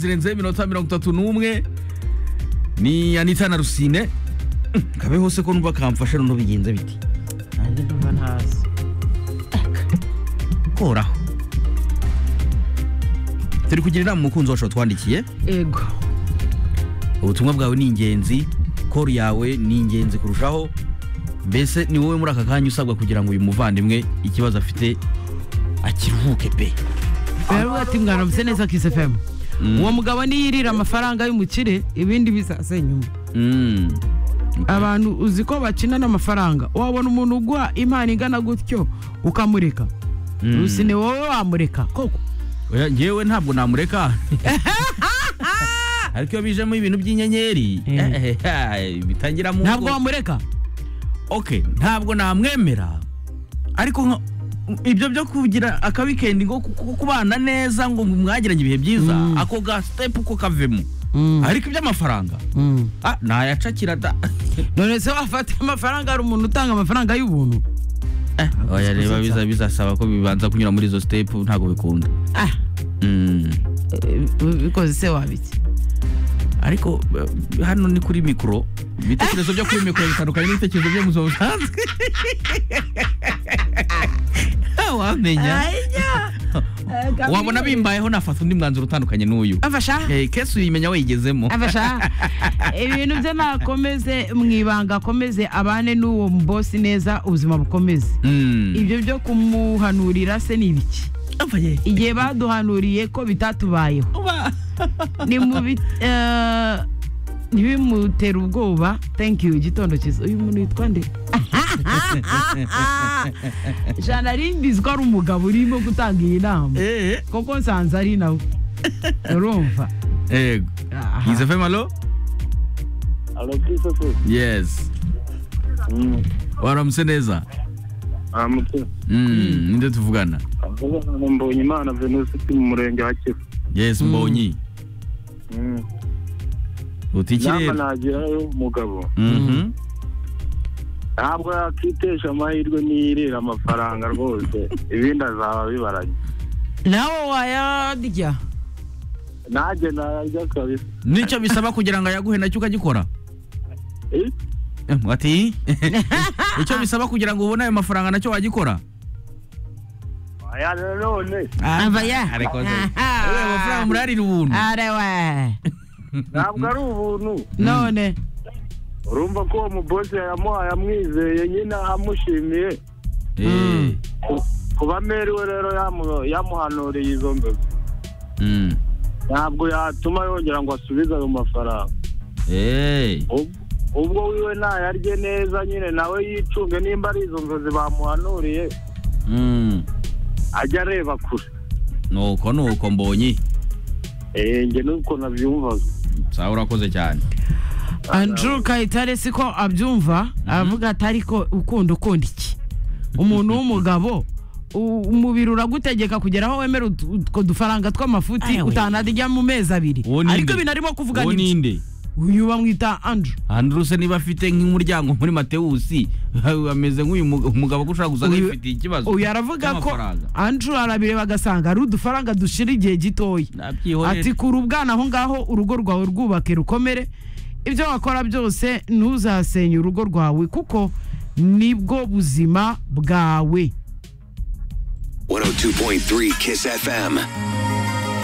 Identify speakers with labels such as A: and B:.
A: zirenzeho iminota mirongo itatu n'umwe ni anita na rusine kabe hose ko numva kamfasha noneho bigenze biti
B: nanjye ndumva ntazi
A: koraho turi kugira inama umukunzi wacu watwandikiye
B: ego
A: ubutumwa bwawe ni ingenzi koru yawe ni ingenzi kurushaho mbese ni wowe muri aka kanya usabwa kugira ngo uyu muvandimwe ikibazo afite akiruhuke pe
B: baravuga ati mwana muse neza kisi fm uwo mugabo niyirira amafaranga y'umukire ibindi bizasenyuma
A: Mm.
B: abantu uzi ko bakina n'amafaranga wabona umuntu uguha impano ingana gutyo ukamureka rusine wowe wamureka koko
A: Oya, njyewe ntabwo namureka ariko iyo bijemo ibintu by'inyenyeri
B: Mm.
A: eh, eh, bitangira mu
B: ntabwo
A: ngo.
B: wamureka
A: okay ntabwo namwemera ariko nka- ibyo byo kugira akawikendi ngo ku- ku- kubana neza ngo mwagiranye ibihe byiza
B: Mm.
A: ako ga step ko kavemo
B: Mm.
A: ariko iby'amafaranga
B: Mm.
A: ah nayacakira da
B: none se wafata amafaranga hari umuntu utanga amafaranga y'ubuntu
A: Eh, oya
B: sikuzi
A: reba biza
B: cyane.
A: bizasaba ko bibanza kunyura muri izo step ntabwo bikunda
B: ah
A: Mm.
B: bikoze se wabiki
A: ariko eh, hano ni kuri mikoro ibitekerezo byo kuri mikoro bitandukanye n'ibitekerezo byo mu buzima busanzwe wamenya wabona bimbayeho nafata undi mwanzuro utandukanye n'uyu
B: afasha
A: Eh, kesi uyimenya wayigezemo
B: afasha ibintu bye nakomeze mu ibanga akomeze abane n'uwo bosi neza ubuzima bukomeze
A: Mm.
B: ibyo byo kumuhanurira se ni ibiki
A: Avaye.
B: igihe baduhanuriye ko bitatubayeho
A: Uba.
B: Nimubi- eh, ntibimutere ubwoba thank you igitondo cyiza uyu muntu yitwa nde jana rimbizwa ari umugabo urimo gutanga iyi nama
A: Eh,
B: koko nsanze ari nawe urumva
A: eh.
B: Aha.
A: Is FM hello?
C: Alo Christophe.
A: Yes.
C: Mm.
A: Waramutse neza.
C: Amutse.
A: Mm, ninde tuvugana?
C: Aho mbonye Imana Venus iti mu murenge wa Kivu.
A: Yes, Mbonyi.
C: Mm.
A: Utiki
C: Nama
A: rero.
C: nagira yo umugabo.
A: Mhm.
C: Ntabwo yakitesha amahirwe niyirira amafaranga rwose. Ibindi azaba bibaranye.
B: nawe wayarya
C: Nanjye narya kabisa.
A: Nicyo bisaba kugira ngo ayaguhe nacyo ukagikora?
C: Eh?
A: Eh, Ati? Icyo bisaba kugira ngo ubone ayo mafaranga nacyo wagikora?
C: Aya none.
B: Ava ya.
A: Ariko se.
B: Aha.
A: Ayo mafaranga murarira ubuntu.
B: arewe
C: Ntabwo ari ubuntu.
B: none
C: Urumva ko uwo mubosi yamuhaye amwizeye nyine amushimiye.
A: Eh.
C: Ku- Kuba meriwe rero yamu- yamuhanuriye izo nzozi.
A: Mm.
C: Ntabwo yatuma yongera ngo asubize ayo mafaranga.
A: Eh.
C: Ub- ubwo wiwe nayarye neza nyine nawe yicunge nimba ari izo nzozi bamuhanuriye
A: Mm.
C: ajya areba kure
A: Nuko nuko Mbonyi.
C: Eh, njye nuko nabyumvaga
A: Sawa urakoze cyane.
B: andrew kayitare siko abyumva aravuga ati ariko ukunda ukunda iki umuntu w'umugabo u- umubiri uragutegeka kugera aho wemera ut- utwo dufaranga tw'amafuti utanarya mu mezi abiri
A: Uwo ni
B: ariko
A: nde?
B: ibintu arimo kuvuga
A: Uwo
B: ni
A: ninde?
B: uyu bamwita andrew
A: andruse niba afite nk'umuryango muri matewusi ameze nk'uyu mu- umugabo ko ushobora gusa
B: Uyu-
A: nk'ufitiye ikibazo
B: uyu aravuga ko
A: cy'amafaranga.
B: andrew arabireba agasanga ari udufaranga dushira igihe gitoya
A: Nabyihorere.
B: ati kura ubwana aho ngaho urugo rwawe rwubake rukomere ibyo wakora byose ntuzasenye urugo rwawe kuko nibwo buzima bwawe
D: 102.3 Kiss FM.